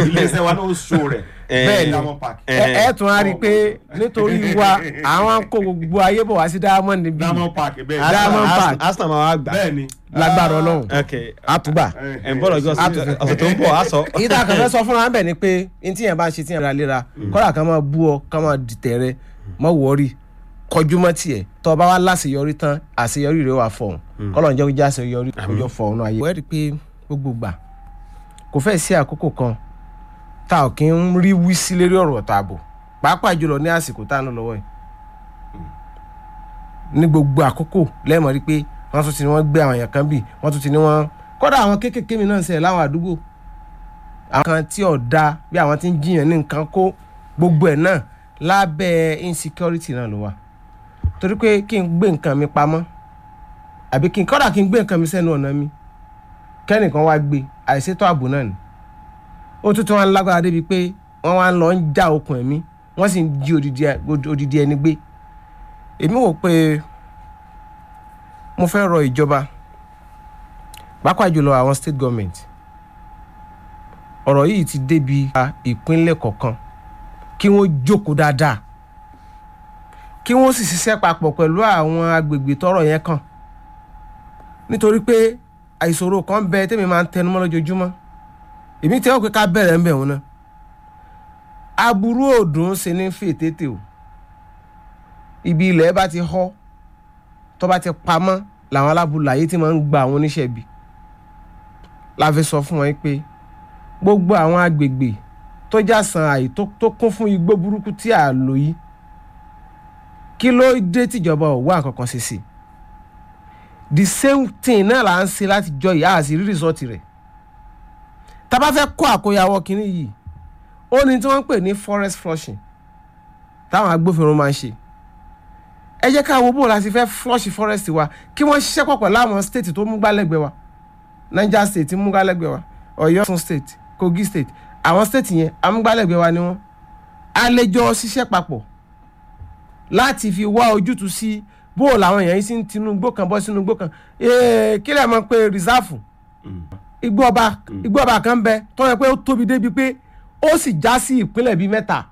iléeṣẹ́ wa náà ó ṣó rẹ̀ Bẹ́ẹ̀ ni. Diamond Park. ẹ ẹ tún á rí i pé nítorí wa àwọn kó gbogbo ayé bọ̀ wá sí diamond níbí Diamond Park bẹ́ẹ̀ Diamond Diamond Park. arsenal máa wá gbà. bẹ́ẹ̀ ni lágbára ọlọ́run ok àtúgbà. ẹ̀ ń bọ̀ lọ́jọ́ sí- ọ̀sẹ̀ tó ń bọ̀ á sọ. ìdá kan fẹ́ sọ fúnra bẹ̀ ni pé n tí yẹn bá ń ṣe tí yẹn ra léra kọ́dà kan máa bú ọ kan máa dìtẹ̀ rẹ mọ́ wọ́ọ̀rì kọjú mọ́ tiẹ̀ tọ́ ọ bá wá láṣeyọrí tán àṣeyọrí rẹ wà fọ̀hún kọ́lọ̀ ń jẹ́ kó jẹ́ àṣeyọrí kójọ fọ̀hún náà ayé. wọ́n rí i pé gbogbo gbà kò fẹ́ sí àkókò kan tá ò kí ń rí wí sí lérí ọ̀rọ̀ tààbò pàápàá jùlọ ní àsìkò tá à ń lò lọ́wọ́ yìí ní gbogbo àkókò lẹ́ẹ̀mọ́ rí pé wọ́n tún ti ní wọ́n gbé àwọn èèyàn kan bì wọ́n tún ti ní wọ́n kọ́dà àwọn kéékèèké mi náà ń ṣẹlẹ̀ láwọn àdúgbò àwọn kan tí ò da bí àwọn tí ń jiyàn ní nǹkan kó gbogbo ẹ̀ náà lábẹ́ insecurity náà ló wà torí pé kí n gbé nǹkan mi pamọ́ àbí kí n kọ́dà kí n gbé nǹkan mi sẹ́nu ọ̀nà mi kẹ́nìkan wá gbé àìṣètò ààbò náà ni ó tún tún wá ń lágbára débi pé wọ́n wá ń lọ ń já okùn ẹ̀mí wọ́n sì ń jí odidi ẹ- odidi ẹni gbé èmi wò pé mo fẹ́ rọ ìjọba pàápàá jùlọ àwọn state government ọ̀rọ̀ yìí ti débi ìpínlẹ̀ kọ̀ọ̀kan kí wọ́n jókòó dáadáa kí wọ́n sì ṣiṣẹ́ papọ̀ pẹ̀lú àwọn agbègbè tọ́rọ̀ yẹn kàn nítorí pé àìṣòro kan bẹ tẹ́mi máa ń tẹnumọ́ lójoojúmọ́ èmi tẹ́wọ́ pé ká bẹ̀rẹ̀ ń bẹ̀ wọn náà aburú òdùn ṣe ní fètètè o ibi ilẹ̀ bá ti họ́ tó bá ti pamọ́ làwọn alábùláyé tí máa ń gba àwọn oníṣẹ́ ibi la fi sọ fún wọn pé gbogbo àwọn agbègbè tó jásán àyè tó tó kún fún igbó burúkú tí a lò yìí kí ló dé tìjọba ò wá nǹkan kan ṣe sí the same thing náà là ń ṣe láti jọ ìyá àti rí rìsọ́ọ̀tì rẹ̀ tá a bá fẹ́ kó àkóyawọ́ kínní yìí ó ní tí wọ́n ń pè ní forest flushing táwọn agbófinró máa ń ṣe ẹ jẹ́ ká wo bó la ti fẹ́ flush forest wa kí wọ́n ṣiṣẹ́ pọ̀ pẹ̀lú àwọn state tó mú gbálẹ́gbẹ̀ẹ́ wa niger state mú gbálẹ́gbẹ̀ẹ́ wa ọ̀yọ́ Ọ̀ṣun state kogi state àwọn state yẹn amúgbálẹ́gbẹ̀ẹ́ wa ni wọ́n a lè jọ ṣiṣẹ́ papọ̀ láti fi wá ojútùú sí bó làwọn èèyàn yìí sí ń tinú igbó kan bọ́ sínú igbó kan Ee, kí lè mọ̀ pé rìsáàfù igbó ọba igbó ọba kan bẹ tó yẹ pé ó tóbi débi pé ó sì já sí ìpínlẹ̀ bíi mẹ́ta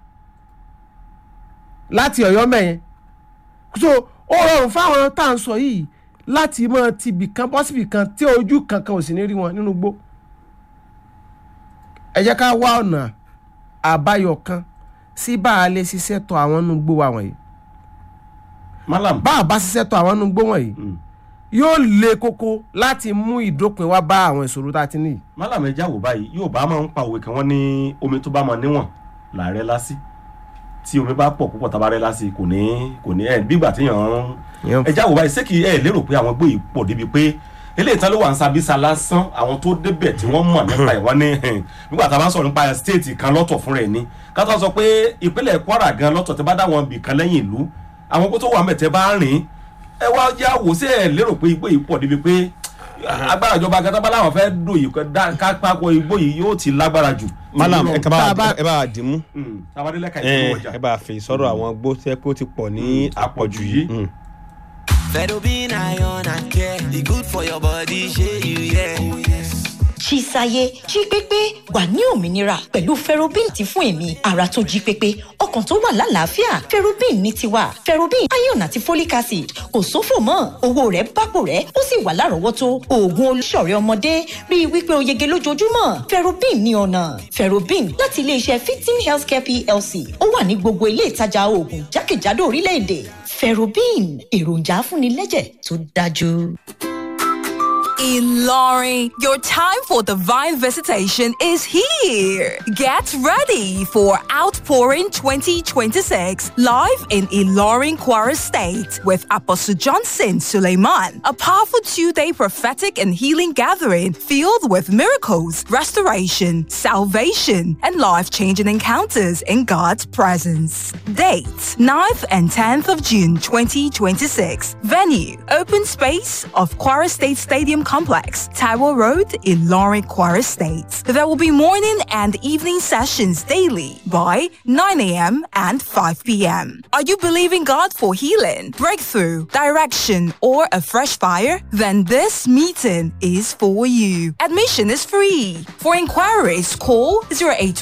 láti ọ̀yọ́ mẹ́yẹn so ó rọrùn fáwọn tá à ń sọ yìí láti mọ tibì kan bọ́ síbì kan tí ojú kankan ò sì ní rí wọn nínú igbó ẹ jẹ́ ká wá ọ̀nà àbáyọ kan sí bá a lè ṣiṣẹ́ tọ àwọn nínú igbó wa wọ̀nyí malam bá a bá ṣiṣẹ́ tọ àwọn nínú igbó wọ̀nyí yóò le koko láti mú ìdópin wá bá àwọn ìṣòro tá a ti ní yìí malam ẹja wò báyìí yóò bá máa ń pa òwe kan wọ́n ní omi tó bá mọ níwọ̀n làárẹ̀ lásì tí omi bá pọ̀ púpọ̀ tábà rẹ̀ lásì kò ní kò ní ẹ̀ bígbà tí yàn án Yàn- ẹja wò báyìí ṣé kì í ẹ̀ lérò pé àwọn gbòòyì pọ̀ débi pé eléyìí tán ló wà ń sabisa lásán àwọn tó débẹ̀ tí wọ́n mọ̀ nípa ẹ̀ wọ́n ní hẹn, nígbà tá a bá sọ̀rọ̀ nípa stéètì kan lọ́tọ̀ fún rẹ̀ ni ká tó sọ pé ìpínlẹ̀ Kwara gan lọ́tọ̀ tẹ́ bá dá wọn bì kan lẹ́yìn ìlú àwọn kó tó wà mẹ́tẹ́ bá rìn ẹ wá yá wò sí ẹ lérò pé igbó yìí pọ̀ débi pé agbára ìjọba gàtàbá làwọn fẹ́ dò yìí ká pápọ̀ igbó yìí yóò ti lágbára jù. malam ẹ tá a bá- ẹ bá a dì mú tabadelẹ́ka ẹ ìpínlẹ̀ ọjà ẹ bá a fi sọ̀rọ̀ àwọn gbó tẹ́ pé ó ti pọ̀ ní àpọ̀jù yìí. Mm. Fedobin iron and care. The good for your body, share you, yeah. Oh, yes. ṣíṣayé jí pépé wà ní òmìnira pẹ̀lú ferrobin tí fún èmi ara tó jí pépé ọkàn tó wà lálàáfíà ferrobin ní tiwa ferrobin iron àti folic acid kò sófò mọ́ owó rẹ̀ bápò rẹ̀ ó sì wà lárọ̀ọ́wọ́tó oògùn olùṣọ̀rẹ́ ọmọdé rí i wípé o yege lójoojúmọ́ ferrobin ní ọ̀nà ferrobin láti iléeṣẹ́ fifteen healthcare plc ó wà ní gbogbo ilé ìtajà oògùn jákèjádò orílẹ̀-èdè ferrobin èròjà afúnilẹ́jẹ̀ tó dájú. Ilorin, your time for divine visitation is here. Get ready for Outpouring 2026 live in Ilorin Kwara State with Apostle Johnson Suleiman, a powerful two-day prophetic and healing gathering filled with miracles, restoration, salvation, and life-changing encounters in God's presence. Dates 9th and 10th of June 2026. Venue Open Space of Kwara State Stadium Complex, Taiwo Road, Ilorin, Kwara State. There will be morning and evening sessions daily by 9 a.m. and 5 p.m. Are you believing God for healing, breakthrough, direction, or a fresh fire? Then this meeting is for you. Admission is free. For inquiries, call 08